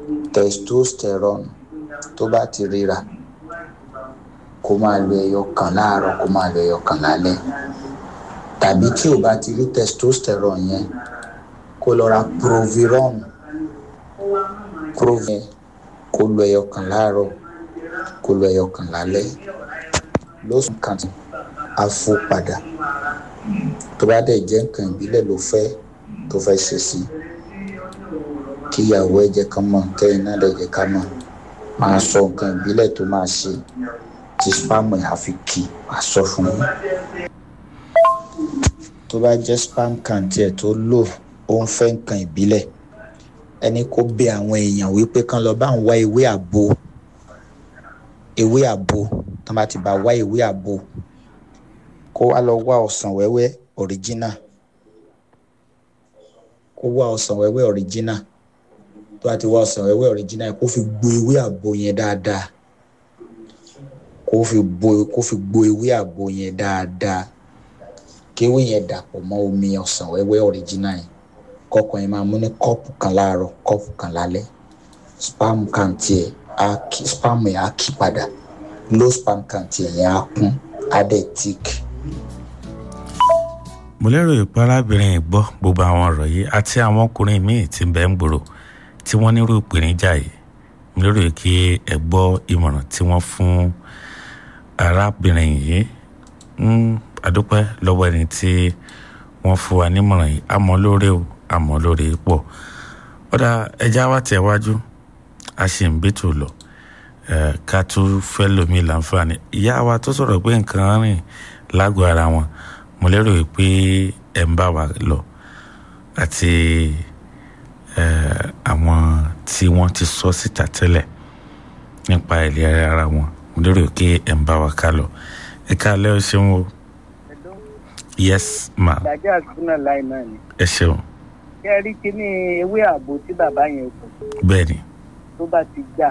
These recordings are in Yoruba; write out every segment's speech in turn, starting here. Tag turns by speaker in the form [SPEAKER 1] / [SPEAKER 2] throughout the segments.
[SPEAKER 1] testosterone tó bá ti ríra kó máa lo ẹyọ kan láàárọ̀ kó máa lo ẹyọ kan lálẹ́ tàbí tí ò bá ti rí testosterone yẹn kó lọ ra proviron provin kó lo ẹyọ kan láàárọ̀ kó lo ẹyọ kan lálẹ́ lóṣù kan á fò padà tó bá dẹ̀ jẹ́ nǹkan ìbílẹ̀ ló fẹ́ tó fẹ́ ṣe sí kíyàwó ẹ̀ jẹ́ ká mọ̀ kẹ́yìn náà dẹ̀ jẹ́ ká mọ̀ máa sọ nǹkan ìbílẹ̀ tó máa ṣe tí spam ẹ̀ àfi kì á sọ fún yín tó bá jẹ́ spam kan tiẹ̀ tó lò ó ń fẹ́ nǹkan ìbílẹ̀ ẹni kó bẹ àwọn èèyàn wípé kán lọ bá ń wá ewé àgbo ewé àgbo tó bá ti bá wá ewé àgbo kó wá lọ wá ọsàn wẹ́wẹ́ original kó wá ọsàn wẹ́wẹ́ original tó bá ti wá ọsàn wẹ́wẹ́ original kó fi gbo ewé àgbo yẹn dáadáa kó fi gbo kó fi gbo ewé àgbo yẹn dáadáa kéwé yẹn dàpọ̀ mọ́ omi ọsàn wẹ́wẹ́ original yẹn kọ́kọ́ yẹn máa mú ní kọ́ọ̀pù kan láàárọ̀ kọ́ọ̀pù kan lálẹ́ spam kan tiẹ̀ á kí spam yẹn á kí padà low spam kan tiẹ̀ yẹn á kún á dẹ̀ tíìkì.
[SPEAKER 2] mo lérò ìpè arábìnrin yìí gbọ́ gbogbo àwọn ọ̀rọ̀ yìí àti àwọn ọkùnrin míì tí ń bẹ ń gbòòrò tí wọ́n nírú ìpèníjà yìí mo lérò kí ẹ gbọ́ ìmọ̀ràn tí wọ́n fún arábìnrin yìí ń àdúpẹ́ lọ́wọ́ ẹni tí wọ́n fún wa nímọ̀ràn yìí àmọ́ lóore o àmọ́ lóore pọ̀ ọ̀dà ẹja wa tẹ̀ wájú a sì ń bẹ́tò lọ ká tún fẹ́ lómi láǹfààní ìyá wa tó sọ̀rọ̀ pé nǹkan rìn lágọ̀ọ́ ara wọn mo lérò pé ẹ̀ ń bá wa lọ àti àwọn tí wọ́n ti sọ síta tẹ́lẹ̀ nípa ìlera ara wọn mo lérò pé ẹ̀ ń bá wa ká lọ ẹ ká lẹ́ o ṣeun o yes ma
[SPEAKER 3] ìdájọ́ àtúnà láì náà ni.
[SPEAKER 2] ẹ ṣeun
[SPEAKER 3] kí ẹ rí kíní ewé ààbò tí bàbá yẹn kù
[SPEAKER 2] bẹ́ẹ̀ ni
[SPEAKER 3] tó bá ti já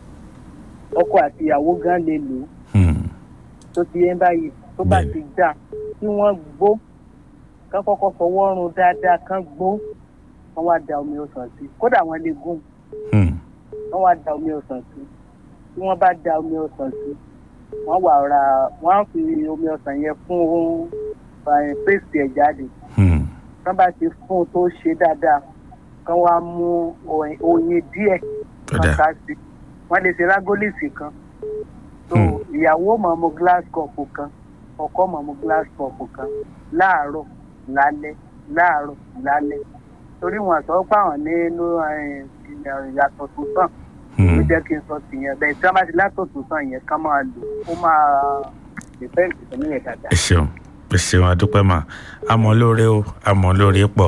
[SPEAKER 3] ọkọ àti ìyàwó gan lè lò ó
[SPEAKER 2] hmm,
[SPEAKER 3] tó ti yẹn báyìí tó bá
[SPEAKER 2] Bẹ́ẹ̀ni.
[SPEAKER 3] ti já kí wọ́n gbó kán kọ́kọ́ fọwọ́ run dáadáa kán gbó wọ́n wá da omi ọsàn sí kódà wọ́n lè gún
[SPEAKER 2] hmm,
[SPEAKER 3] wọ́n wá da omi ọsàn sí tí wọ́n bá da omi ọsàn sí wọ́n wà ra wọ́n á fi omi ọsàn yẹn fún eh, paste ẹ̀ jáde
[SPEAKER 2] hmm,
[SPEAKER 3] kán bá ti fún un tó ṣe dáadáa kán wá mú oyin- oyin díẹ̀
[SPEAKER 2] ó
[SPEAKER 3] kan
[SPEAKER 2] dáa
[SPEAKER 3] ká sí wọ́n lè ṣe rágólìsì kan so
[SPEAKER 2] Hmm.
[SPEAKER 3] ìyàwó máa mu glass cup kan ọkọ máa mu glass cup kan láàárọ̀ lálẹ́ láàárọ̀ lálẹ́ torí wọn sọ pé àwọn nínú ìyàtọ̀ tó sàn ló
[SPEAKER 2] hmm,
[SPEAKER 3] jẹ́ kí n sọ tìyẹn bẹ́ẹ̀ tí wọ́n bá ti látọ̀ tó sàn yẹn ká máa lò ó máa dìfẹ́ǹtì tó níyẹn dáadáa.
[SPEAKER 2] ẹ ṣeun ẹ ṣeun adúpẹ́ mà àmọ́ lóore o àmọ́ lóore pọ̀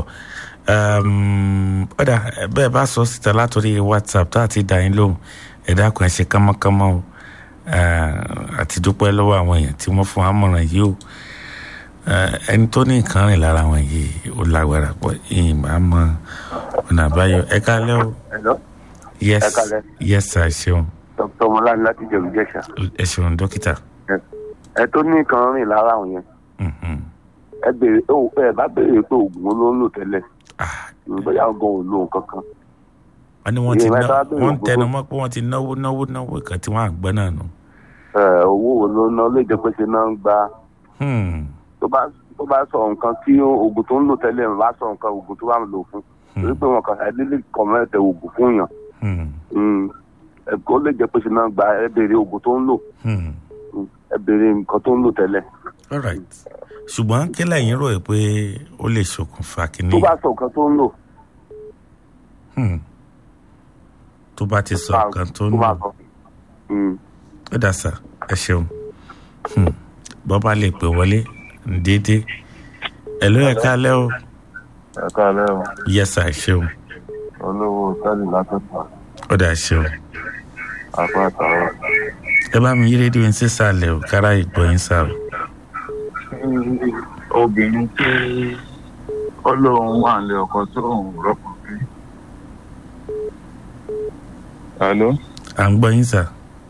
[SPEAKER 2] Um, ọ̀dà bẹ́ẹ̀ bá sọ síta látòrí whatsapp tá àti dá yín lóhùn ẹ dákun ẹ ṣe kánmọ́kánmọ́ o Uh, àti dúpẹ́ lọ́wọ́ àwọn èèyàn tí wọ́n fún àmọ̀ràn yìí o Uh, ẹni tó ní nǹkan rìn lára wọn yìí ó lágbára pọ̀ yìí máa mọ ọ̀nà àbáyọ ẹ kálẹ́ o
[SPEAKER 4] Hello,
[SPEAKER 2] yes
[SPEAKER 4] Ẹ kálẹ́.
[SPEAKER 2] yes sir ẹ ṣeun
[SPEAKER 4] Dr. Mọ́láni láti Jẹ̀bú Jẹ̀ṣà.
[SPEAKER 2] ẹ ṣeun dókítà
[SPEAKER 4] Ẹ tó ní nǹkan rìn lára àwọn yẹn.
[SPEAKER 2] Mhm.
[SPEAKER 4] Ẹ béèrè ó ẹ bá béèrè pé oògùn wo ló ń lò tẹ́lẹ̀.
[SPEAKER 2] Ah,
[SPEAKER 4] Bóyá ọgàn ò lo nǹkan kan.
[SPEAKER 2] wọ́n ní wọ́n ti
[SPEAKER 4] Ìyẹn
[SPEAKER 2] ná
[SPEAKER 4] mẹ́ta bẹ̀rẹ̀
[SPEAKER 2] wọ́n ń
[SPEAKER 4] gbogbo.
[SPEAKER 2] tẹnu mọ́ pé wọ́n ti náwó náwó náwó kan tí wọ́n á gbọ́ náà nù.
[SPEAKER 4] Ẹ owó wo ló ná lè jẹ́ pé ṣe náà ń gba
[SPEAKER 2] Hmm,
[SPEAKER 4] tó bá tó bá sọ nǹkan tí oògùn tó ń lò tẹ́lẹ̀ ń bá sọ nǹkan oògùn tó bá ń lò fún. Torí pé wọn kàn ẹ lílì kọ̀mẹ́tẹ̀ oògùn fún yàn.
[SPEAKER 2] hmm,
[SPEAKER 4] Mm. Ẹ kó lè jẹ́ pé ṣe náà ń gba ẹ béèrè oògùn tó ń lò.
[SPEAKER 2] hmm.
[SPEAKER 4] Mm. Ẹ béèrè nǹkan tó ń lò tẹ́lẹ̀.
[SPEAKER 2] all right ṣùgbọ́n kí lẹ́yìn rò pé ó lè ṣokùnfà kínní
[SPEAKER 4] Tó bá sọ nǹkan tó ń lò.
[SPEAKER 2] Hmm. tó bá ti sọ nǹkan tó ń
[SPEAKER 4] tó bá
[SPEAKER 2] lò
[SPEAKER 4] sọ. Mm.
[SPEAKER 2] ó dà sá ẹ ṣeun Hmm. bọ́ bá lè pè wọlé déédéé ẹ ló yẹ ká lẹ́ o
[SPEAKER 5] ẹ káàlẹ́ o
[SPEAKER 2] yẹsà ẹ ṣeun
[SPEAKER 5] olówó sálì látọ̀tà
[SPEAKER 2] ó dà ṣeun
[SPEAKER 5] apá àtàwọn.
[SPEAKER 2] ẹ bá mi yí rédíò yín sísàlẹ̀ o kára ìgbọ́ yín sá o
[SPEAKER 5] obìnrin tí ọlọ́run wà ní ọkọ tó ń rọ́pò bí. Àló.
[SPEAKER 2] à ń gbọ́ yín sá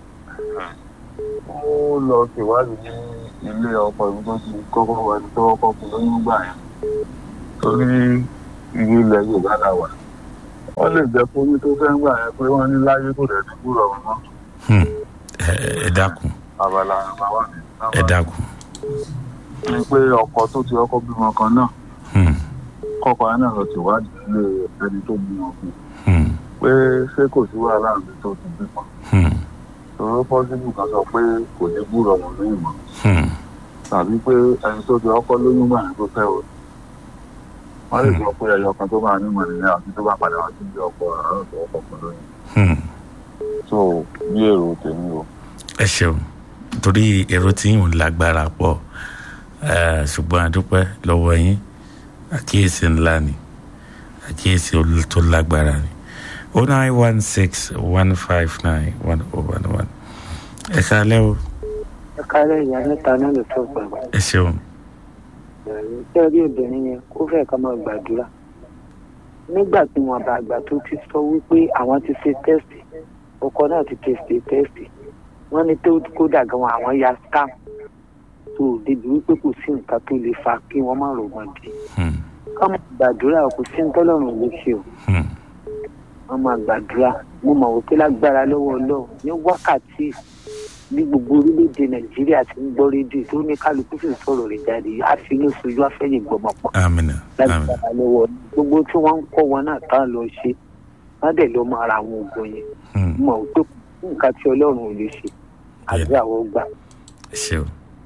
[SPEAKER 5] ó lọ ṣèwádìí ní ilé ọkọ ibi tó ti kọ́kọ́ wà ní tó kọ́kọ́ fún lóyún gbà yẹn. torí ìlú ilẹ̀ yorùbá la wà. wọ́n lè jẹ́ kó ní tó fẹ́ ń gbà yẹn pé wọ́n ní láyé kò dẹ̀ ní gbúrọ̀ wọn mọ́
[SPEAKER 2] Hmm. ẹ ẹ dákun
[SPEAKER 5] abala àbáwá mi.
[SPEAKER 2] ẹ dákun
[SPEAKER 5] ní pé ọkọ tó ti ọkọ bímọ kan náà
[SPEAKER 2] Hmm.
[SPEAKER 5] kọ́kọ́ yẹn náà lọ ti wádìí nílé ẹni tó bímọ fún un
[SPEAKER 2] Hmm.
[SPEAKER 5] pé ṣé kò sí wàhálà àmì tó ti bímọ
[SPEAKER 2] Hmm.
[SPEAKER 5] tòró pọ́sibú kan sọ pé kò ní gbúrọ̀ wọn ní ìmọ̀
[SPEAKER 2] Hmm.
[SPEAKER 5] tàbí pé ẹni tó ti ọkọ lóyún gbà yẹn tó fẹ́ o wọ́n lè sọ pé ẹyọ kan tó bá nímọ̀ nìyẹn àti tó bá padà wá sí ibi ọkọ àárọ̀ tó ọkọ̀ kan lóyún
[SPEAKER 2] Hmm.
[SPEAKER 5] so bí èrò tèmi o.
[SPEAKER 2] ẹ ṣeun torí èrò tí yìí ń lágbára pọ̀ eh, ṣùgbọ́n àdúpẹ́ lọ́wọ́ yín àkíyèsí ńlá ni àkíyèsí ol- tó lágbára ni o nine one six one five nine one oh one one ẹ káalẹ́ o
[SPEAKER 3] ẹ kárẹ́ ìyá mẹ́ta náà ló tó gbàgbà
[SPEAKER 2] ẹ ṣeun
[SPEAKER 3] ṣé rí obìnrin yẹn kó fẹ́ ká máa gbàdúrà nígbà tí wọn bá àgbà tó ti sọ wípé àwọn ti ṣe tẹ́sì ọkọ náà ti tẹ̀sì tẹ́sì wọ́n ní tó kódà gan àwọn ya scam tó débi wípé kò sí nǹkan tó lè fa kí wọ́n má rògbòn dé
[SPEAKER 2] Hmm.
[SPEAKER 3] ká máa gbàdúrà kò sí ní tọ́lọ́run ló ṣe o
[SPEAKER 2] Hmm.
[SPEAKER 3] wọ́n máa gbàdúrà mo mọ̀ wípé lágbára lọ́wọ́ ọlọ́run ní wákàtí bí gbogbo orílẹ̀-èdè nàìjíríà ti ń gbọ́ rédíò tó ní kálukú sì ń sọ̀rọ̀ rẹ̀ jáde àfinú sojú afẹ́yìn gbọmọpọ̀
[SPEAKER 2] amina amina
[SPEAKER 3] lágbára lọ́wọ́ gbogbo tí wọ́n ń kọ́ wọn náà tá lọ ṣe wọ́n dẹ̀ lọ́ máa ra àwọn oògùn yẹn
[SPEAKER 2] Hmm.
[SPEAKER 3] mo mọ̀ wípé kò sí nǹkan tí ọlọ́run ò lè ṣe àbí àwọn gbà.
[SPEAKER 2] ẹ ṣeun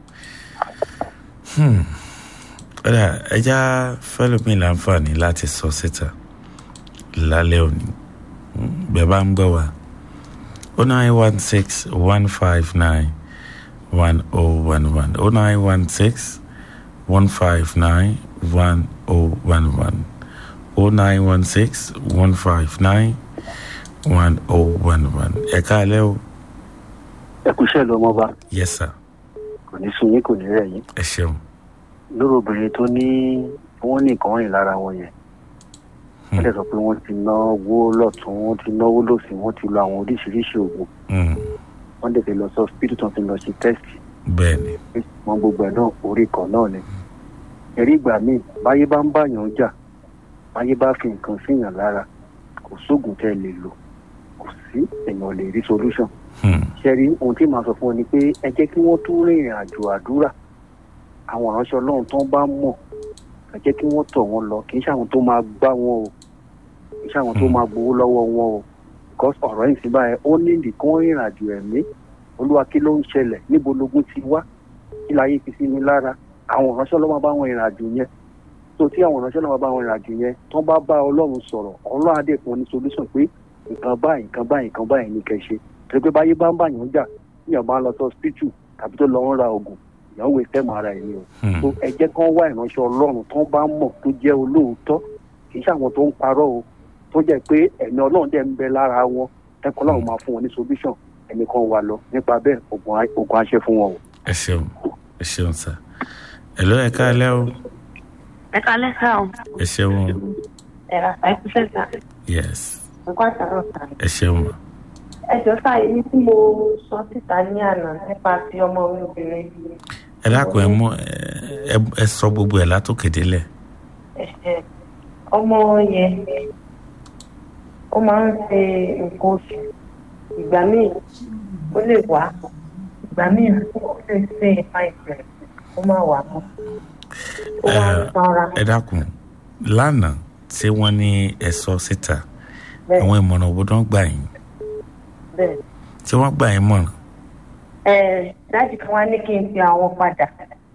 [SPEAKER 2] Hmm. ọ̀dà ẹja fẹ́lómi láǹfààní láti sọ síta lálẹ́ òní Hmm. bẹ́ẹ̀ bá ń gbọ́ wa o nine one six one five nine one oh one one o nine one six one five nine one oh one one o nine one six one five nine one oh one one ẹ káalẹ́ o
[SPEAKER 6] ẹ kú iṣẹ́ lọ́mọ bá
[SPEAKER 2] yes sir
[SPEAKER 6] kò ní sun yín kò ní rẹ̀ yín
[SPEAKER 2] ẹ ṣeun
[SPEAKER 6] lórí obìnrin tó ní wọ́n ní nǹkan rìn lára wọn yẹn wọ́n dẹ̀ sọ pé wọ́n ti náwó lọ́tún wọ́n ti náwó lọ́sìn wọ́n ti lo àwọn oríṣiríṣi oògùn
[SPEAKER 2] Hmm.
[SPEAKER 6] wọ́n dẹ̀ ti lọ sọ hospital tó ti lọ ṣe tẹ́sì
[SPEAKER 2] bẹ́ẹ̀ ni
[SPEAKER 6] wọn gbogbo ẹ̀ náà orí kan náà ni ẹ̀rí ìgbà míì báyé bá ń báyàn jà báyé bá fi nǹkan síyàn lára kò sóògùn tẹ́ ẹ lè lò kò sí èèyàn lè rí solution
[SPEAKER 2] Hmm.
[SPEAKER 6] ṣẹ́rí ohun tí màá sọ fún ọ ni pé ẹ jẹ́ kí wọ́n tún rin ìrìn àjò àdúrà àwọn ìránṣẹ́ ọlọ́run tó ń bá mọ̀ ẹ jẹ́ kí wọ́n tọ̀ wọ́n lọ kì í ṣàwọn tó máa gbá wọn o kì í ṣàwọn tó
[SPEAKER 2] Hmm.
[SPEAKER 6] máa gbowó lọ́wọ́ wọn o because ọ̀rọ̀ yìí sí báyẹn ó ní nìkan rìn ìrìn àjò ẹ̀mí olúwa kí ló ń ṣẹlẹ̀ níbo logun ti wá kí láyé fi sí mi lára àwọn ìránṣẹ́ ọlọ́run bá wọn ìrìn àjò yẹn tó tí àwọn ìránṣẹ́ ọlọ́run bá wọn ìrìn àjò yẹn tó bá bá ọlọ́run sọ̀rọ̀ ọlọ́run á dẹ̀ fún ọ ní solution pé nǹkan báyìí nǹkan báyìí nǹkan báyìí ní kẹ́ ṣe torí pé báyé bá ń bàyàn jà níyàn bá ń lọ sí hospital tàbí tó lọ ń ra oògùn ìyàwó ìfẹ́mọ̀ ara ẹ̀ ni o
[SPEAKER 2] Hmm.
[SPEAKER 6] tó ẹ jẹ́ kán wá ìránṣẹ́ ọlọ́run tó bá mọ̀ tó jẹ́ olóòótọ́ kì í ṣàwọn tó ń parọ́ o tó jẹ́ pé ẹ̀mí ọlọ́run dẹ̀ ń bẹ lára wọn ẹ̀kọ́ ọlọ́run máa fún wọn ní solution ẹnì kan wà lọ nípa bẹ́ẹ̀ oògùn á- oògùn á ṣe fún wọn o.
[SPEAKER 2] ẹ ṣeun ẹ ṣeun sá ẹ ló ẹ káalẹ́ o
[SPEAKER 7] ẹ kalẹ́ sá o
[SPEAKER 2] ẹ ṣeun o
[SPEAKER 7] ẹ̀rọ àìkúṣẹ́ sá
[SPEAKER 2] yes
[SPEAKER 7] nǹkan àtàrọ̀ sá.
[SPEAKER 2] ẹ ṣeun o
[SPEAKER 7] ẹ jọ sá èyí tí mo sọ síta ní àná nípa ti ọmọ mi obìnrin
[SPEAKER 2] ẹ dákun ẹ mú ẹ ẹ sọ gbogbo ẹ látòkè délẹ̀
[SPEAKER 7] ẹ̀ṣẹ̀ ọmọ yẹn ó máa ń ṣe nǹkan oṣù ìgbà míì ó lè wá ìgbà míì ó lè ṣe àìsàn ó máa wà mọ́ ó máa ń sanra
[SPEAKER 2] ẹ dákun lánàá tí wọ́n ní ẹ sọ síta
[SPEAKER 7] bẹ́ẹ̀
[SPEAKER 2] àwọn ìmọ̀ràn wo dán gbà yín
[SPEAKER 7] bẹ́ẹ̀.
[SPEAKER 2] tí wọ́n gbà yín mọ̀ràn
[SPEAKER 7] ẹ dájú kan wá ní kí n fi àwọn padà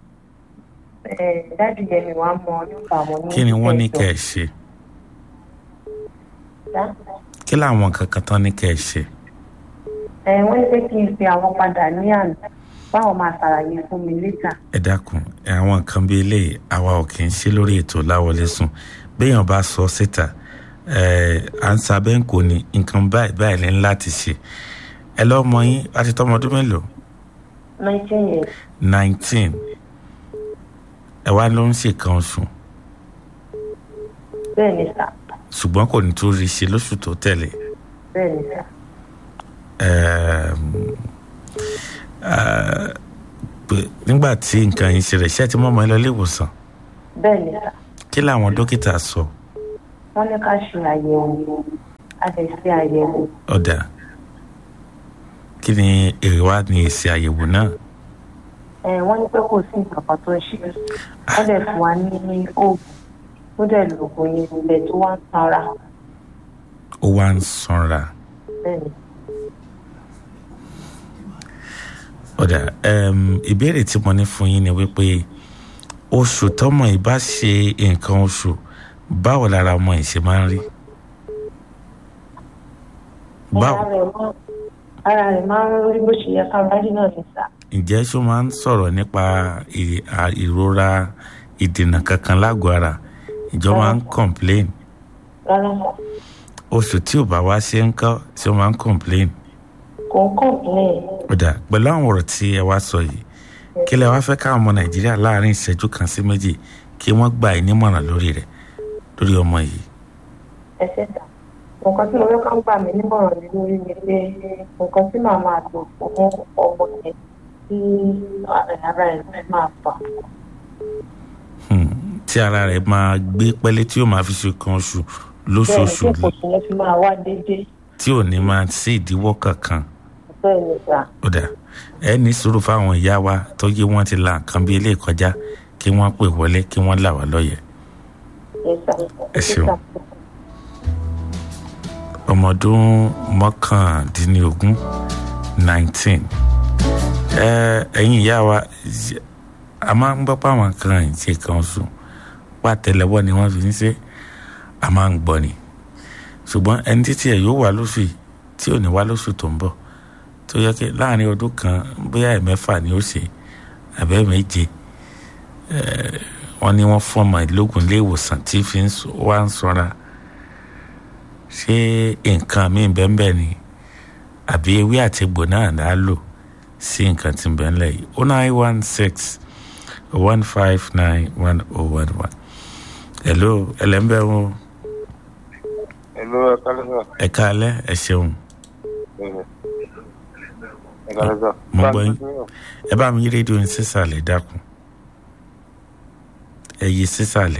[SPEAKER 7] ẹ dájú yẹn mi wàá mọ nípa àwọn ní
[SPEAKER 2] kí ni wọ́n ní
[SPEAKER 7] ìjọ.
[SPEAKER 2] kẹ́ ẹ ṣe
[SPEAKER 7] Dá.
[SPEAKER 2] kí làwọn kankan tán ní kẹ́ ẹ ṣe
[SPEAKER 7] ẹ wọ́n ní pé kí n fi àwọn padà ní àná báwọn máa ṣàlàyé fún mi létà
[SPEAKER 2] ẹ dákun àwọn nǹkan bíi eléyìí àwa ò kì í ṣe lórí ètò láwọlé sùn béèyàn bá sọ síta ẹ à ń sábẹ́ ń kò ní nǹkan báyìí báyìí ní láti ṣe ẹ lọ́mọ yín láti tọ́mọ ọdún mélòó
[SPEAKER 7] nineteen years
[SPEAKER 2] nineteen ẹ wá ló ń ṣèkan oṣù
[SPEAKER 7] bẹ́ẹ̀ ni sà
[SPEAKER 2] ṣùgbọ́n kò ní tó rí ṣe lóṣù tó tẹ̀lé
[SPEAKER 7] bẹ́ẹ̀ ni sà
[SPEAKER 2] Ẹm, ah, pé- nígbà tí nǹkan yìí ṣẹlẹ̀ ṣé ẹ ti mọ́ ọmọ yín lọ ilé ìwòsàn
[SPEAKER 7] bẹ́ẹ̀ ni sà
[SPEAKER 2] kí làwọn dókítà sọ
[SPEAKER 7] wọ́n ní ká ṣe àyẹ̀wò a lè ṣe àyẹ̀wò
[SPEAKER 2] ọ̀dà kí ni èrè wá ní èsì àyẹ̀wò náà
[SPEAKER 7] ẹ wọ́n ní pé kò sí nǹkan kan tó ń ṣe wọ́n dẹ̀ fún wa ní oògùn ó dẹ̀ lòògùn yẹn ilẹ̀ tó wá ń sanra
[SPEAKER 2] ó wá ń sanra
[SPEAKER 7] bẹ́ẹ̀ ni
[SPEAKER 2] ọ̀dà um, ìbéèrè tí mo ní fún yín ni wípé oṣù tọmọ yìí bá ṣe nǹkan oṣù báwo lára ọmọ yìí ṣe máa ń rí báwo
[SPEAKER 7] ara rẹ̀ máa ara rẹ̀ máa ń rí bó ṣe yẹ ká rárí náà ní sá
[SPEAKER 2] ǹjẹ́ ṣó máa ń sọ̀rọ̀ nípa ì- à- ìrora ìdènà kankan lágọ̀ọ́ ara ìjọ máa ń complain
[SPEAKER 7] rárá sá
[SPEAKER 2] oṣù tí ò bá wá ṣe ń kọ́ ṣé ó máa ń complain
[SPEAKER 7] kò ń kọ̀ǹpilẹ̀
[SPEAKER 2] ọ̀dà pẹ̀lú àwọn ọ̀rọ̀ tí ẹ wá sọ yìí kí lẹ wá fẹ́ káwọn ọmọ nàìjíríà láàrin ìṣẹ́jú kan sí méjì kí wọ́n gbà ẹ́ nímọ̀ràn lórí rẹ̀ lórí ọmọ yìí
[SPEAKER 7] ẹsẹ̀ sá nǹkan tí mo fẹ́ ká gbà mí nímọ̀ràn ní lórí ni pé nǹkan tí màá máa lò fún ọmọ yẹn tí ara ẹ̀ máa fà
[SPEAKER 2] Hmm, tí ara rẹ̀ máa gbé pẹ́lẹ́ tí yóò máa fi ṣe kan oṣù
[SPEAKER 7] bẹ́ẹ̀ ni
[SPEAKER 2] lóṣooṣù
[SPEAKER 7] tí kò sí yẹn fi máa wá déédéé
[SPEAKER 2] tí ò ní máa sí ìdíwọ́ kankan
[SPEAKER 7] bẹ́ẹ̀ ni sá
[SPEAKER 2] ọ̀dà ẹ ní sùúrù fáwọn ìyá wa tó yé wọ́n ti la nǹkan bí ilé kọjá kí wọ́n pè wọlé kí wọ́n là wá lọ́yẹ̀
[SPEAKER 7] ẹ sá
[SPEAKER 2] Ẹ ṣeun. ọmọ ọdún mọ́kàndínlógún nineteen ẹ ẹ̀yin ìyá wa ṣe- a máa ń gbọ́ pé àwọn kan ìṣe kan sùn pàtẹ́lẹwọ́ ni wọ́n fi ń ṣe a máa ń gbọ́ ni ṣùgbọ́n ẹni títí ẹ̀ yóò wá lóṣù yìí tí ò ní wá lóṣù tó ń bọ̀ tó yẹ kí láàrin ọdún kan bóyá ẹ̀mẹ́fà ni ó ṣe àbẹ́ méje ẹ̀, wọ́n ní wọ́n fún ọmọ ìlógún ilé ìwòsàn tí fi ń sọ- wá ń sọra ṣé nǹkan míì bẹ́ẹ̀ ni àbí ewé àti egbò náà là á lò sí nǹkan tí ń bẹ́ẹ̀ ńlẹ̀ yìí o nine one six one five nine one oh one one hello ẹlẹ́mbẹ́ wọn
[SPEAKER 4] Hello, ẹ kálẹ́ sà.
[SPEAKER 2] ẹ káalẹ́ ẹ ṣeun
[SPEAKER 4] Ẹ kálẹ́ sà.
[SPEAKER 2] Mo gbọ́ yín. ẹ bá mi yí rédíò yín sísàlẹ̀ dákun ẹ yí sísàlẹ̀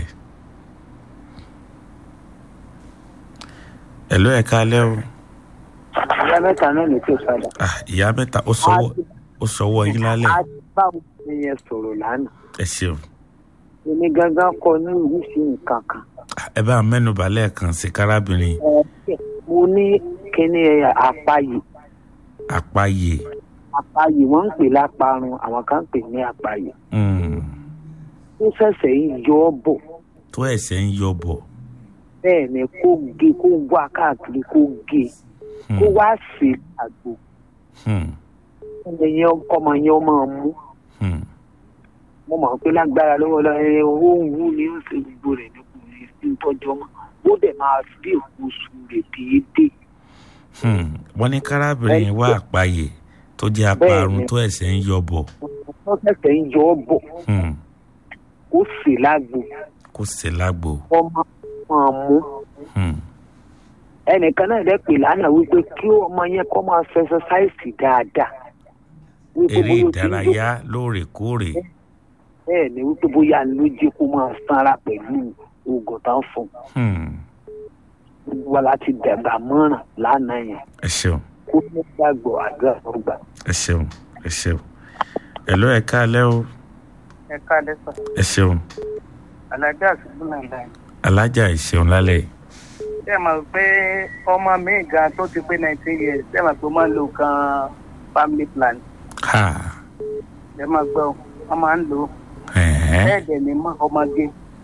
[SPEAKER 2] hello ẹ káalẹ́ o
[SPEAKER 3] ìyá mẹ́ta náà ní kí o padà.
[SPEAKER 2] ah ìyá mẹ́ta ó sọwọ́ ó sọwọ́ yín lálẹ́
[SPEAKER 3] a ti bá òun yẹn sọ̀rọ̀ lánàá.
[SPEAKER 2] ẹ ṣeun
[SPEAKER 3] èmi gangan kọ ní ìrísí nǹkan kan.
[SPEAKER 2] ẹ bá mẹ́nubà lẹ́ẹ̀kan sí kárábìnrin
[SPEAKER 3] mo ní kíní àpáyé
[SPEAKER 2] àpáyé
[SPEAKER 3] àpáyé wọ́n ń pè láparun àwọn kan ń pè ní àpáyé.
[SPEAKER 2] mm,
[SPEAKER 3] ó ṣẹ̀ṣẹ̀ ń yọ ọ́ bọ̀
[SPEAKER 2] tó ẹ̀sẹ̀ ń yọ bọ̀
[SPEAKER 3] bẹ́ẹ̀ ni kó gé kó wá káàkiri kó gé kó
[SPEAKER 2] Hmm,
[SPEAKER 3] wá sí àgbo
[SPEAKER 2] hmm,
[SPEAKER 3] ọmọ yẹn ọmọ yẹn ó máa mú
[SPEAKER 2] hmm.
[SPEAKER 3] mo mọ̀ pé lágbára lọ́wọ́ lọ́wọ́ ẹ owó ń wú ni ó ṣe gbogbo rẹ̀ ní kò ní sí tọ́jú ọmọ ó dẹ̀ máa rí èkó oṣù rẹ̀ déédéé.
[SPEAKER 2] Hmm, wọ́n ní kárábìnrin wá àpáyé tó jẹ́ aparun tó ẹ̀sẹ̀ ń yọ bọ̀
[SPEAKER 3] wọ́n ṣẹ̀ṣẹ̀ ń yọ ọ́ bọ̀
[SPEAKER 2] Hmm,
[SPEAKER 3] kó sì lágbo
[SPEAKER 2] kó sì lágbo
[SPEAKER 3] ọmọ máa mú
[SPEAKER 2] Hmm,
[SPEAKER 3] ẹnìkan náà dẹ́ pè lánàá wípé kí ọmọ yẹn kọ́ máa ṣe ẹsẹsáìsì dáadáa. Wípé
[SPEAKER 2] eré
[SPEAKER 3] bóyá ó ti ń
[SPEAKER 2] ìdárayá lóòrèkóòrè
[SPEAKER 3] bẹ́ẹ̀ ni wípé bóyá ló jẹ́ kó máa sanra pẹ̀lú oògùn tá ń fún un.
[SPEAKER 2] Hmm,
[SPEAKER 3] gbogbo wa láti dàgbà mọ́ràn lánàá yẹn
[SPEAKER 2] ẹ ṣeun
[SPEAKER 3] kó ní gbàgbọ́ àdúrà tó gbà.
[SPEAKER 2] ẹ ṣeun ẹ ṣeun ẹ̀ló ẹ káalẹ́ o
[SPEAKER 3] ẹ káàdé sọ
[SPEAKER 2] ẹ ṣeun
[SPEAKER 3] alájà àṣùgbọ́n náà láì.
[SPEAKER 2] alájà ìṣeun lálẹ́ yìí.
[SPEAKER 3] ṣé ẹ mọ̀ pé ọmọ mi gan tó ti pé nineteen years ṣé ẹ mọ̀ pé ó máa ń lo kan family plan
[SPEAKER 2] ha
[SPEAKER 3] ẹ máa gbọ́ wọ́n máa ń lò ó
[SPEAKER 2] ẹ̀hẹ́n,
[SPEAKER 3] bẹ́ẹ̀ dẹ̀ ni mọ́ ọmọge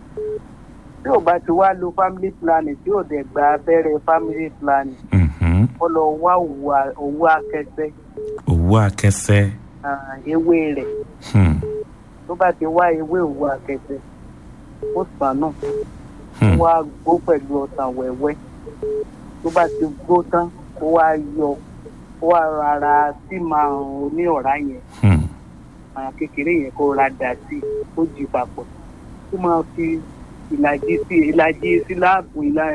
[SPEAKER 3] tí ò bá ti wá lo family planning tí ò dẹ̀ gba abẹ́rẹ́ family planning
[SPEAKER 2] mhm.
[SPEAKER 3] ó lọ wá òwú a- òwú akẹgbẹ́
[SPEAKER 2] òwú akẹsẹ́
[SPEAKER 3] ah, ewé rẹ̀
[SPEAKER 2] Hmm,
[SPEAKER 3] tó bá ti wá ewé òwú akẹgbẹ́ ó sàn náà
[SPEAKER 2] hmm,
[SPEAKER 3] wá gbó pẹ̀lú ọ̀sán wẹ́wẹ́ tó bá ti gbó tán ó wá yọ ó wá rárá sí máa ní ọ̀rá yẹn
[SPEAKER 2] hmm,
[SPEAKER 3] àwọn kékeré yẹn kó ra dà sí ó jì papọ̀ tó máa fi ìlàjì sí ìlàjì síláàpù ìlà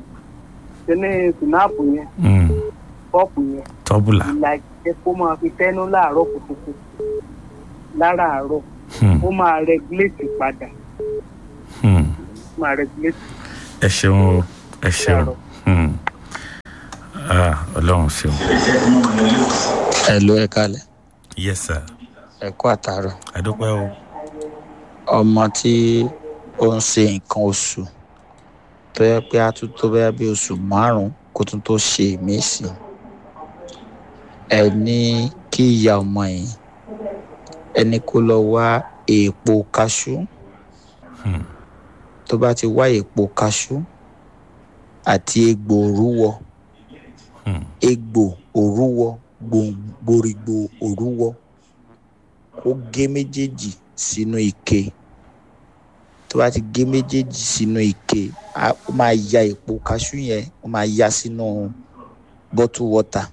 [SPEAKER 3] tẹ́lẹ̀ sínáàpù yẹn
[SPEAKER 2] hmm.
[SPEAKER 3] kọ́ọ̀pù yẹn
[SPEAKER 2] tọ́bùlà
[SPEAKER 3] ìlàjì yẹn kó máa fi tẹ́nu láàárọ̀ kùtùkùtù láràárọ̀
[SPEAKER 2] Hmm,
[SPEAKER 3] ó máa rẹgúlétì padà
[SPEAKER 2] hmm.
[SPEAKER 3] ó máa rẹgúlétì
[SPEAKER 2] ẹ ṣeun o ẹ ṣeun
[SPEAKER 3] Láàárọ̀.
[SPEAKER 2] Hmm. ah ọlọ́run ṣeun
[SPEAKER 1] ẹ ló ẹ kalẹ̀
[SPEAKER 2] yes sir
[SPEAKER 1] ẹ kú àtàrọ̀
[SPEAKER 2] àdúpẹ́ o
[SPEAKER 1] ọmọ tí ó ń ṣe nǹkan oṣù tó yẹ pé a tún tó bẹ́ẹ̀ bí oṣù márùn-ún kó tún tó ṣe mí sí ẹ ní kí ìyá ọmọ yìí ẹni kó lọ wá èèpo kaṣú
[SPEAKER 2] Hmm.
[SPEAKER 1] tó bá ti wá èèpo kaṣú àti egbò òrúwọ
[SPEAKER 2] Hmm.
[SPEAKER 1] egbò òrúwọ gbòǹgbòrìgbò òrúwọ kó gé méjèèjì sínú ike tó bá ti gé méjèèjì sínú ike á- ó máa ya èpo kaṣú yẹn ó máa ya sínú bottle water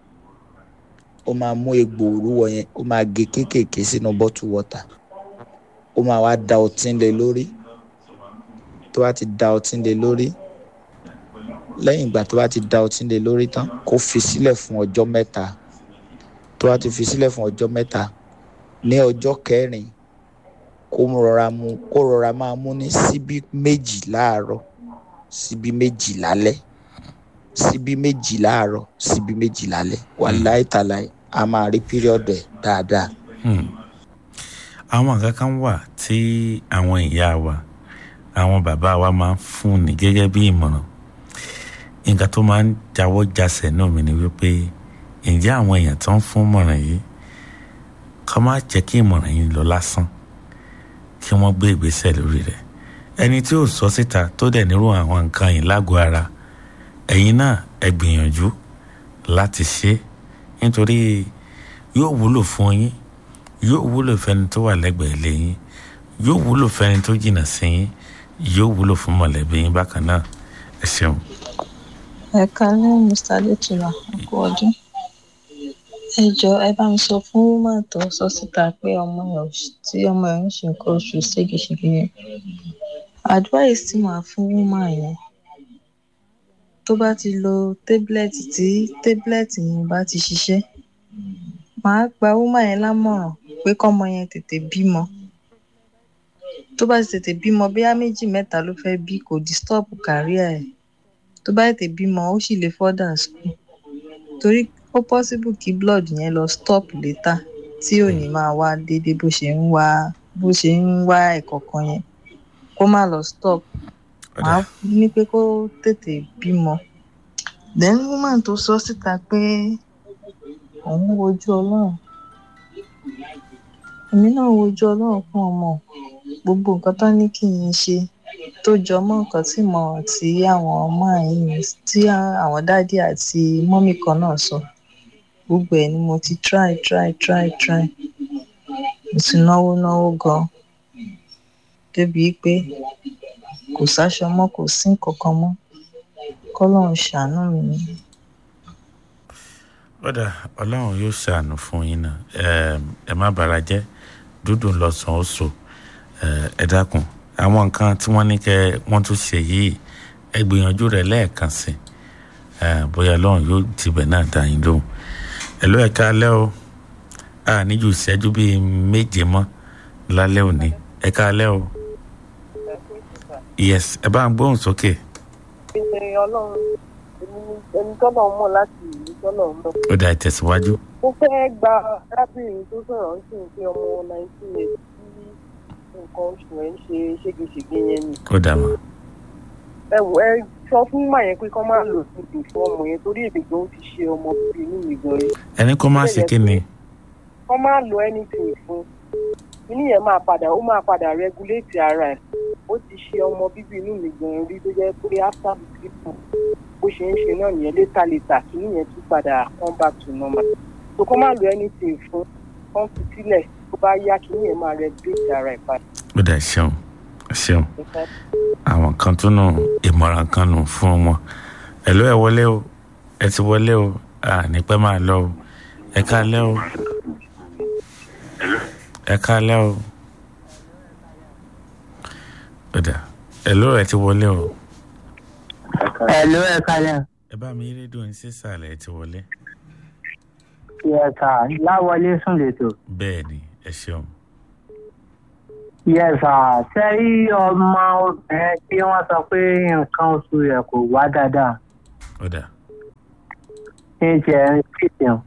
[SPEAKER 1] ó máa mú egbò òrúwọ yẹn ó máa gé kéékèèké sínú bottle water ó máa wá da ọtí lé lórí tó bá ti da ọtí lé lórí lẹ́yìn ìgbà tó bá ti da ọtí lé lórí tán kó fi sílẹ̀ fún ọjọ́ mẹ́ta tó bá ti fi sílẹ̀ fún ọjọ́ mẹ́ta ní ọjọ́ kẹrin kó rọra mu kó rọra máa mú ní síbí méjì láàárọ̀ síbí méjì lálẹ́ síbí méjì láàárọ̀ síbí méjì lálẹ́ wàláì tàláì a máa rí píríọ̀dù ẹ̀ dáadáa.
[SPEAKER 2] Hmm. àwọn nǹkan kan wà tí àwọn ìyá wa àwọn bàbá wa máa ń fún ni gẹ́gẹ́ bí ìmọ̀ràn nǹkan tó máa ń jáwọ́ jasẹ̀ náà mi ni wípé ǹjẹ́ àwọn èèyàn tó ń fún ìmọ̀ràn yìí kọ́ má jẹ́ kí ìmọ̀ràn yìí lọ lásán kí wọ́n gbé ìgbésẹ̀ lórí rẹ̀ ẹni tí ò sọ síta tó dẹ̀ nírú àwọn nǹkan yìí lágọ̀ọ́ ara ẹ̀yin náà ẹ gbìyànjú láti ṣe é nítorí yóò wúlò fún yín yóò wúlò fẹ́ni tó wà lẹ́gbẹ̀ẹ́ ilé yín yóò wúlò fẹ́ni tó jìnnà sí yín yóò wúlò fún mọ̀lẹ́bí yín bákan náà ẹ ṣeun.
[SPEAKER 8] ẹ kálẹ́ mr adétúlá ọkọ ọdún ẹ jọ ẹ bá mi sọ fún woman tó sọ síta pé ọmọ ẹ ò ṣ- tí ọmọ ẹ ń ṣe nǹkan oṣù ségesège yẹn advice tí màá fún woman yẹn tó bá ti lo tablet tí tablet yẹn bá ti ṣiṣẹ́ màá gba woman yẹn lámọ̀ràn pé kọ́mọ yẹn tètè bímọ tó bá ti tètè bímọ bóyá méjì mẹ́ta ló fẹ́ bí kò disturb career ẹ̀ tó bá tètè bímọ ó sì lè further school torí ó possible kí blood yẹn lọ stop later tí ò ní máa wá déédéé bó ṣe ń wá bó ṣe ń wá ẹ̀kọ̀ọ̀kan yẹn kó má lọ stop màá ní pé kó tètè bímọ then woman tó sọ síta pé òun wojú ọlọ́run èmi náà wojú ọlọ́run fún ọmọ gbogbo nǹkan tó ní kí n ṣe tó jọ mọ́ nǹkan tí mo tí àwọn ọmọ yìí tí àwọn dádì àti mọ́mì kan náà sọ gbogbo ẹ̀ ni mo ti try try try try mo ti náwó náwó gan débi pé kò sáṣọ mọ́ kò sí nǹkan kan mọ́ kọ́lọ́run ṣàánú mi ni.
[SPEAKER 2] kódà ọlọ́run yóò ṣàánú fún yín náà Ẹm, ẹ má bàrà jẹ́ dúdú lọ́sàn-án ó so Ẹ, ẹ dákun àwọn nǹkan tí wọ́n ní kẹ́ wọ́n tún ṣe yìí ẹ gbìyànjú rẹ̀ lẹ́ẹ̀kan sí Ẹ, bóyá ọlọ́run yóò tibẹ̀ náà dá yín lóhùn ẹ ló ẹ̀ka alẹ́ o a níjú ìṣẹ́jú bíi méje mọ́ lálẹ́ òní ẹ̀ka alẹ́ o yes ẹ bá ń gbóhùn sókè
[SPEAKER 9] ṣe ọlọ́run èmi ni ẹni tọ́lọ̀ mọ̀ láti ìlú tọ́lọ̀ mọ̀.
[SPEAKER 2] ó dà ìtẹ̀síwájú
[SPEAKER 9] mo fẹ́ gba arábìnrin tó sọ̀rọ̀ ń sìn pé ọmọ nineteen years tí nǹkan oṣù ẹ̀ ń ṣe ségesège yẹn ni.
[SPEAKER 2] ó dà mọ́
[SPEAKER 9] ẹ wò ẹ sọ fún mà yẹn pé kọ́ máa lò síbi fún ọmọ yẹn torí èdè gan ti ṣe ọmọ bíbí inú mi gan yẹn.
[SPEAKER 2] ẹni kó má ṣe kí ni
[SPEAKER 9] kọ́ máa lo anything fún inú yẹn máa padà ó máa padà regulate ara ẹ̀ ó ti ṣe ọmọ bíbí inú mi gan rí tó jẹ́ pé after the treatment bó ṣe ń ṣe náà nìyẹn létà létà kí nìyẹn tún padà come back to normal so kọ́ máa lo anything fún kán fi sílẹ̀ tó bá yá kí nìyẹn máa regulate ara ẹ̀ padà.
[SPEAKER 2] ó dà ṣeun ṣeun àwọn kan tún nù ìmọ̀ràn kan nù fún wọn ẹ ló ẹ wọlé o ẹ ti wọlé o à ní pẹ́ máa lọ o ẹ káalẹ́ o ẹ káalẹ́ o ó dà ẹ ló ẹ ti wọlé o
[SPEAKER 10] Hello, ẹ kalẹ̀.
[SPEAKER 2] ẹ bá mi yí rédíò ní sísàlẹ̀ ẹ ti wọlé
[SPEAKER 10] Yẹ̀sà láwọlé sùn lẹ́tọ̀.
[SPEAKER 2] bẹ́ẹ̀ ni ẹ ṣeun
[SPEAKER 10] Yẹ̀sà sẹ́rí ọmọ obìnrin tí wọ́n sọ pé nǹkan oṣù rẹ̀ kò wá dáadáa.
[SPEAKER 2] ó dà
[SPEAKER 10] ní tiẹ̀ ń ṣètìyàn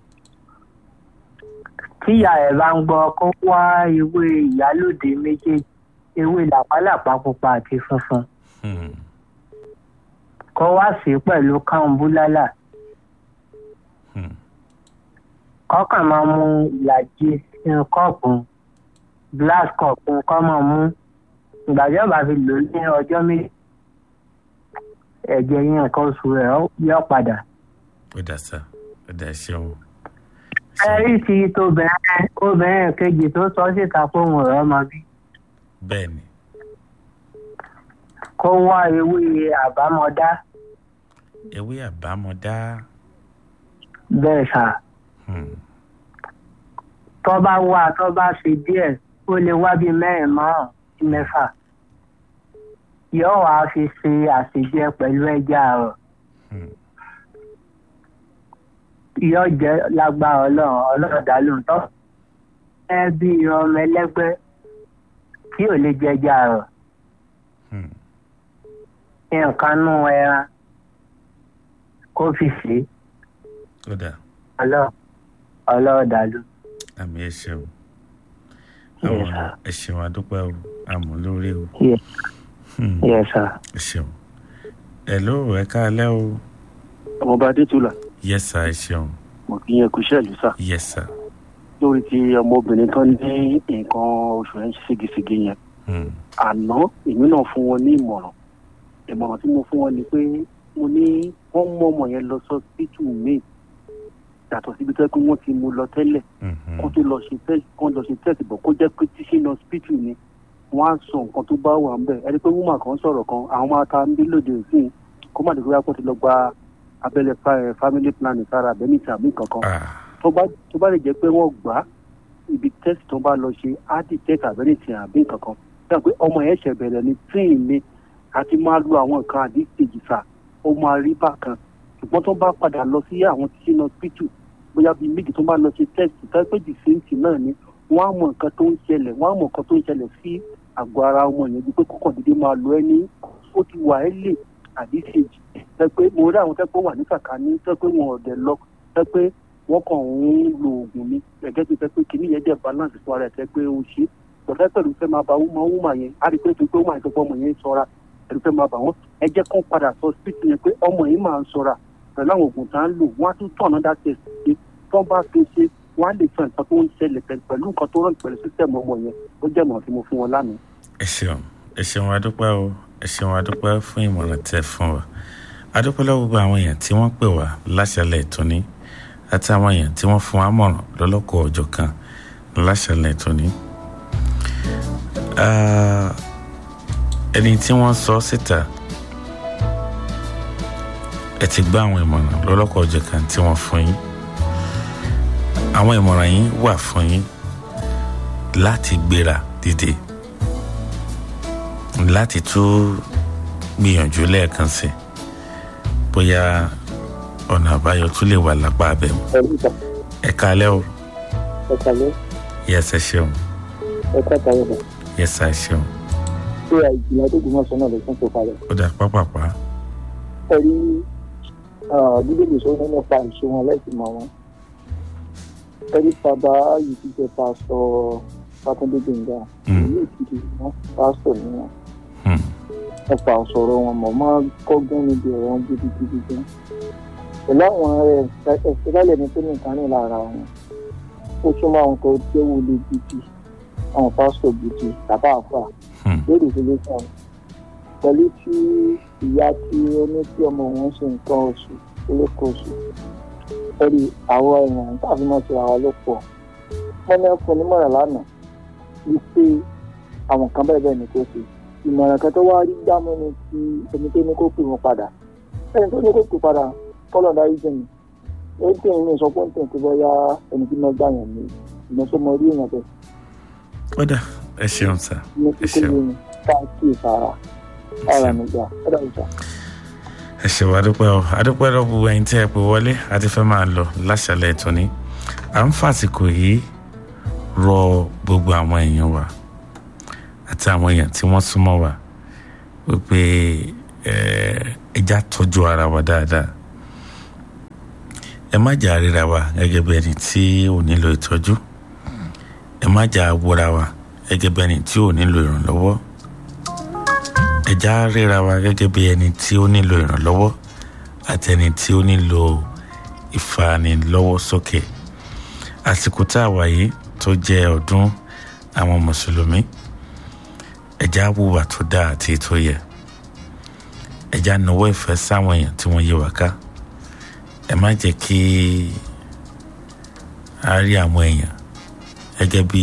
[SPEAKER 10] tíyà ẹ̀ bá ń gbọ́ kó wá ewé ìyálòde méjèèjì ewé làpálàpá pupa àti funfun
[SPEAKER 2] Hmm.
[SPEAKER 10] kó wá sí pẹ̀lú káńbúlálà
[SPEAKER 2] Hmm.
[SPEAKER 10] kọ́kàn máa mu ìlàjì sínú kọ́ọ̀pù glass kọ́ọ̀pù kọ́ máa mú ìgbàjọba fi lò ó ní ọjọ́ méjì ẹ̀jẹ̀ yẹn nǹkan oṣù rẹ̀ ó- yọ padà.
[SPEAKER 2] ó dà sá ó dà ṣeun.
[SPEAKER 10] ẹ̀rí ti tóbìnrin obìnrin kejì tó sọ síta pé òun rẹ̀ ọmọ bí
[SPEAKER 2] bẹ́ẹ̀ ni
[SPEAKER 10] kó wá ewé àbámọ́dá
[SPEAKER 2] ewé àbámọ̀dá.
[SPEAKER 10] bẹ́ẹ̀ ṣá
[SPEAKER 2] Hmm.
[SPEAKER 10] tó bá wá tó bá ṣe díẹ̀ ó lè wá bíi mẹ́rin márùn-ún sí mẹ́fà yóò wá fi ṣe àṣejẹ pẹ̀lú ẹja rẹ̀
[SPEAKER 2] Hmm.
[SPEAKER 10] yóò jẹ́ lágbára ọlọ́run ọlọ́run dá lóhùn tó ẹ bí ọmọ ẹlẹ́gbẹ́ tí ò lè jẹja rẹ̀
[SPEAKER 2] Hmm.
[SPEAKER 10] nǹkan nú ẹran kó fi ṣe
[SPEAKER 2] ó dà
[SPEAKER 10] ọlọ́run ọlọ́run dá lóhùn.
[SPEAKER 2] àmì ẹ ṣeun.
[SPEAKER 10] Yes,
[SPEAKER 2] àwọn
[SPEAKER 10] sir.
[SPEAKER 2] ẹ ṣeun adúpẹ́ o àmọ́ lórí o.
[SPEAKER 10] Yes.
[SPEAKER 2] Hmm.
[SPEAKER 10] Yes, sir.
[SPEAKER 2] ẹ ṣeun. hello ẹ káalẹ́ o.
[SPEAKER 6] ọmọọba adétúlà
[SPEAKER 2] yes sir ẹ ṣeun.
[SPEAKER 6] mo kì í yẹn kú iṣẹ́ ìlú sà
[SPEAKER 2] yes sir.
[SPEAKER 6] lórí ti ọmọbìnrin tó ní nǹkan oṣù ẹ̀ ń ṣe ségesège yẹn
[SPEAKER 2] Hmm.
[SPEAKER 6] àná èmi náà fún wọn ní ìmọ̀ràn ìmọ̀ràn tí mo fún wọn ni pé mo ní wọ́n mú ọmọ yẹn lọ sọ́sítù míì yàtọ̀ síbi tó yẹ pé wọ́n ti mú lọ tẹ́lẹ̀
[SPEAKER 2] Mhm.
[SPEAKER 6] kó tó lọ ṣe test kó lọ ṣe test bọ̀ kó jẹ́ pé teaching hospital ni wọ́n á sọ nǹkan tó bá wà ń bẹ̀ ẹni pé woman kan sọ̀rọ̀ kan àwọn máa ta ń bí lòdì òsìn kó má dìgbò yàtọ̀ ti lọ gba abẹ́lẹ̀ fa- family planning sára abẹ́ni tàbí nǹkan kan
[SPEAKER 2] Ah.
[SPEAKER 6] tó bá tó bá lè jẹ́ pé wọ́n gbà á ibi test tó bá lọ ṣe á di test abẹ́ni tì àbí nǹkan kan dáa pé ọmọ yẹn ṣẹ̀ bẹ̀rẹ̀ ní tíì ni àti máa lo àwọn nǹkan àdíkejì sà ó máa rí bákan ṣùgbọ́n tó bá padà lọ sí àwọn teaching hospital bóyá bíi méjì tó bá lọ ṣe test tó pé the same thing náà ni wọ́n á mọ nǹkan tó ń ṣẹlẹ̀ wọ́n á mọ nǹkan tó ń ṣẹlẹ̀ sí àgọ́ ara ọmọ yẹn bí pé kókàn dédé máa lo ẹni ó ti wà ẹ́ lè àdíṣèjì tẹ pé mo rí àwọn tẹ́pẹ́ wà ní sàkání tẹ́ pé wọn ò dẹ̀ lọ tẹ́ pé wọ́n kàn ń lo oògùn ni gẹ́gẹ́ bí tẹ́ pé kìíní yẹn dẹ̀ balance fún ara ẹ̀ tẹ́ pé ó ṣe pọ̀tẹ́ pẹ̀lú fẹ́ máa ba wúmọ̀ wúmọ̀ yẹn á rí i pé tó pé wọ́n àìsàn pé ọmọ yẹn ń sọra ẹ̀rù fẹ́ máa bà wọ́n ẹ jẹ́ kán padà sọ sípìtì yẹn pé ọmọ yìí máa ń sọra pẹ̀lú àwọn oògùn tá ń lò wọ́n á tún tọ̀ náà dá test ṣe tó bá fi ṣe wọ́n á lè sọ nǹkan tó ń ṣẹlẹ̀ pẹ̀lú pẹ̀lú nǹkan tó rọ̀ pẹ̀lú sísẹ̀mù ọmọ yẹn ó jẹ́ ìmọ̀ràn tí mo fún wọn lánàá.
[SPEAKER 2] ẹ ṣeun ẹ ṣeun adúpẹ́ o ẹ ṣeun adúpẹ́ fún ìmọ̀ràn tẹ́ fún wa adúpẹ́ lọ́wọ́ gbogbo àwọn èèyàn tí wọ́n pè wá láṣálẹ̀ ìtúní àti àwọn èèyàn tí wọ́n fún wa mọ̀ràn lọ́lọ́kọ̀ ọjọ́ kan láṣálẹ̀ ìtúní. Ah, ẹni tí wọ́n sọ síta ẹ ti gbọ́ àwọn ìmọ̀ràn lọ́lọ́kọ̀ ọjọ́ kan tí wọ́n fún yín àwọn ìmọ̀ràn yín wà fún yín láti gbéra dìde láti tún gbìyànjú lẹ́ẹ̀kan sí i bóyá ọ̀nà àbáyọ tún lè wà lápá abẹ́ mu. ẹ kalẹ́ o
[SPEAKER 11] ẹ̀ka ló
[SPEAKER 2] yẹsẹ ṣeun
[SPEAKER 11] ẹ̀ka tàwọn ọ̀dọ̀
[SPEAKER 2] yẹsẹ ṣeun
[SPEAKER 11] ṣé ìjìnlẹ̀ tó gbìmọ̀ sọ náà lè fún tó kalẹ̀.
[SPEAKER 2] ó dà pápápá
[SPEAKER 11] ẹ rí bíbélì sọ nípa ìṣe wọn lẹ́sìn mọ́ wọn. ẹ rí bàbá yìí ti jẹ́ pásítọ̀ Fátúndé Gbénga ìlú Èkìtì wọn pásítọ̀ ni wọn. ẹ fà sọ̀rọ̀ wọn mọ̀ máa kọ́gbọ́n níbi ọ̀rọ̀ wọn gidigidi gan. pẹ̀lú àwọn ẹ̀ẹ́dẹ́gbẹ̀lẹ̀ ní tó ní nǹkan ní lára wọn ó túmọ̀ àwọn tó jẹ́ wọlé gidi àwọn pásítọ̀ gidi tàbá àfà lórí ìdílé kan pẹ̀lú tí ìyá tí ó ní tí ọmọ wọn ṣe nǹkan oṣù olóko oṣù ẹ̀rí àwọn èèyàn tàbí mọ́ sí ara ló pọ̀ wọ́n ní ẹ̀fọ́ onímọ̀ràn lánàá wípé àwọn kan bẹ́ẹ̀ bẹ́ẹ̀ ni kò ṣe ìmọ̀ràn kan tó wá rí gbámú ni ti ẹni tó ní kó pè wọ́n padà ẹni tó ní kó pè padà kọ́lọ̀ dárí jẹ́ mi ó ń tẹ̀ ní ìsọpọ̀ ń tẹ̀ tó bọ́ yá ẹni tí wọ́n gbà yàn ní ìmọ̀sọ́mọ orí èèyàn bẹ́ẹ̀
[SPEAKER 2] ó dà ẹ ṣeun sá
[SPEAKER 11] ní
[SPEAKER 2] ẹ
[SPEAKER 11] kíkó
[SPEAKER 2] ṣeun
[SPEAKER 11] lónìí káàkiri sára ara mi gbà ẹ dàbí sá.
[SPEAKER 2] ẹ ṣeun adúpẹ́ o adúpẹ́ lọ gbogbo ẹ̀yin tí ẹ pè wọlé àti fẹ́ máa lọ láṣálẹ̀ ìtúní à ń fàsìkò yìí rọ gbogbo àwọn èèyàn wa àti àwọn èèyàn tí wọ́n súnmọ́ wa wípé ẹ ẹja tọ́jú ara wa dáadáa ẹ má jà ríra wa gẹ́gẹ́ bí ẹni tí ò nílò ìtọ́jú ẹ má jà wọra wa gẹ́gẹ́ bí ẹni tí ò nílò ìrànlọ́wọ́ ẹ já ríra wa gẹ́gẹ́ bí ẹni tí ó nílò ìrànlọ́wọ́ àti ẹni tí ó nílò ìfanilọ́wọ́ sókè àsìkò tá a wà yìí tó jẹ́ ọdún àwọn mùsùlùmí ẹ já wùwà tó dáa àti tó yẹ ẹ já nawọ́ ìfẹ́ sáwọn èèyàn tí wọ́n yí wa ká ẹ má jẹ́ kí a rí àwọn èèyàn gẹ́gẹ́ bí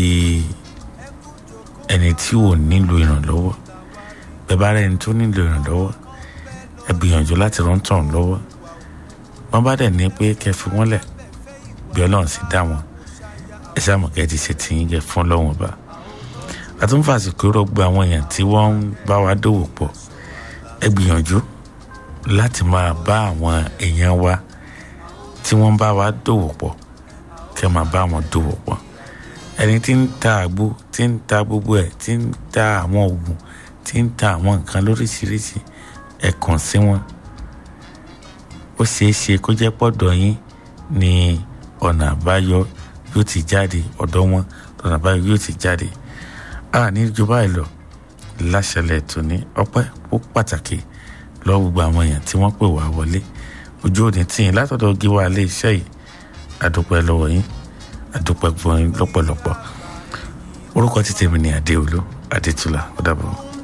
[SPEAKER 2] ẹni tí ò nílò ìrànlọ́wọ́ bẹ́ẹ̀ bá rẹ̀ ẹni tó nílò ìrànlọ́wọ́ ẹ gbìyànjú láti rán tàn lọ́wọ́ wọ́n bá dẹ̀ ní pé kẹ́ fi wọ́n lẹ̀ bí ọlọ́run sì dá wọn ẹ sáàmù kẹ́ ti ṣe tìyín jẹ fún ọlọ́run ọba àtúnfàsìkò rọgbọ àwọn èèyàn tí wọ́n ń bá wa dòwò pọ̀ ẹ gbìyànjú láti máa bá àwọn èèyàn wa tí wọ́n bá wa dòwò pọ̀ kẹ́ máa bá wọn dòwò pọ̀ ẹni tí ń ta àgbo tí ń ta gbogbo ẹ̀ tí ń ta àwọn oògùn tí ń ta àwọn nǹkan lóríṣiríṣi ẹ kàn sí wọn ó ṣeé ṣe kó jẹ́ pọ̀dọ̀ yín ni ọ̀nà àbáyọ yóò ti jáde ọ̀dọ̀ wọn ọ̀nà àbáyọ yóò ti jáde a ní ju báyìí lọ láṣẹlẹ̀ tó ní ọpẹ́ ó pàtàkì lọ́wọ́ gbogbo àwọn èèyàn tí wọ́n pè wá wọlé ojú òní tí yín látọ̀dọ̀ gíwá ilé iṣẹ́ yìí àdúpẹ́ lọ́wọ́ yín àdúpẹ́ gbọ́n yín lọ́pọ̀lọpọ̀ orúkọ títí mi ní adéolú adétúlá ó dàbọ̀.